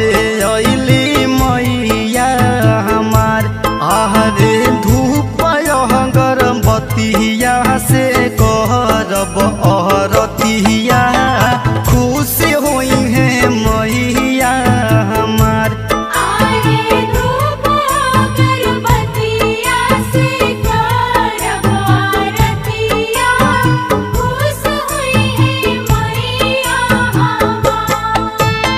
घरे अइली मैया हमार आहरे धूप गरबतिया से करब अहरतिया खुश होई है मैया हमार आरे धूप अगरबत्तिया से करब आरतिया खुश हुई है मैया हमार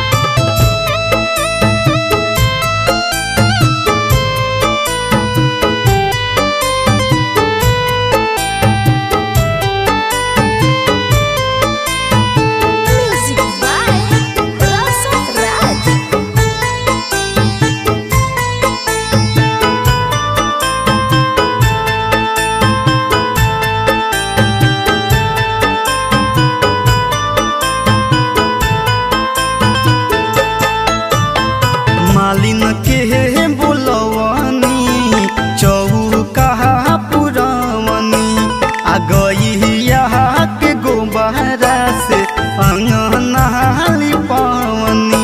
Music by Rasa Raj. मालिन के बोलवनी चौका पुरवनी आ गईया के गोबहरा से अंगना लिपवनी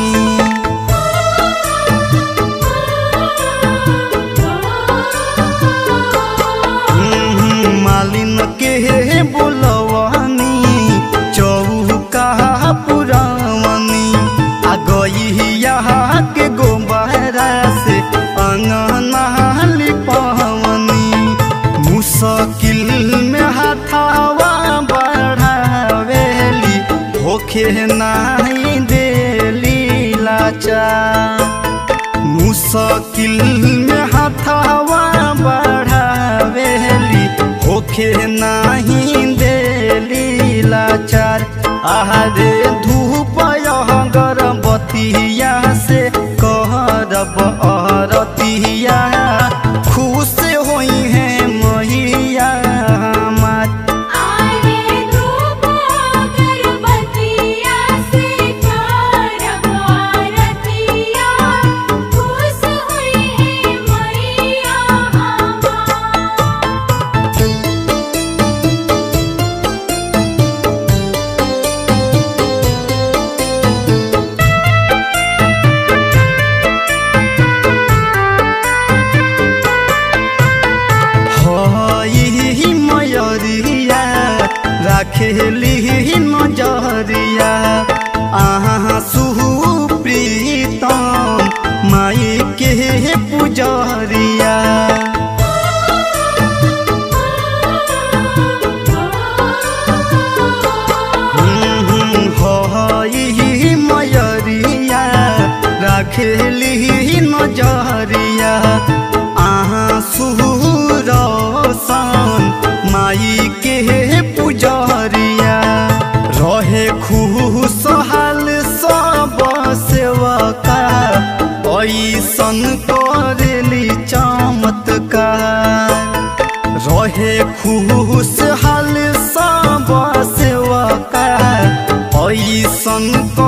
मालिन के बोलवनी चौका पुरवनी आ गईया के गोबहरा से अंगना लिपवनी मुश्किल में हाथावा बढ़ावेली होखे नाही देली लाचार मुश्किल में हाथावा बढ़ावेली होखे नाही देली लाचार आहारे धूप गरबतिया से कहरब अरतिया खुश होई है मैया हमार आरे धूप अगरबत्तिया से करब आरतिया खुश हुई है मैया हमार हई मयरिया राखेली नजरिया आहाँ सुप्रीतम माई के पुजरिया हई मयरिया राखेली नजरिया आहाँ सुरसन माई के पुजरिया रहे खुशहाल सब सेवका ऐसन करेली चमत्कार रहे खुशहाल सब सेवका ऐसन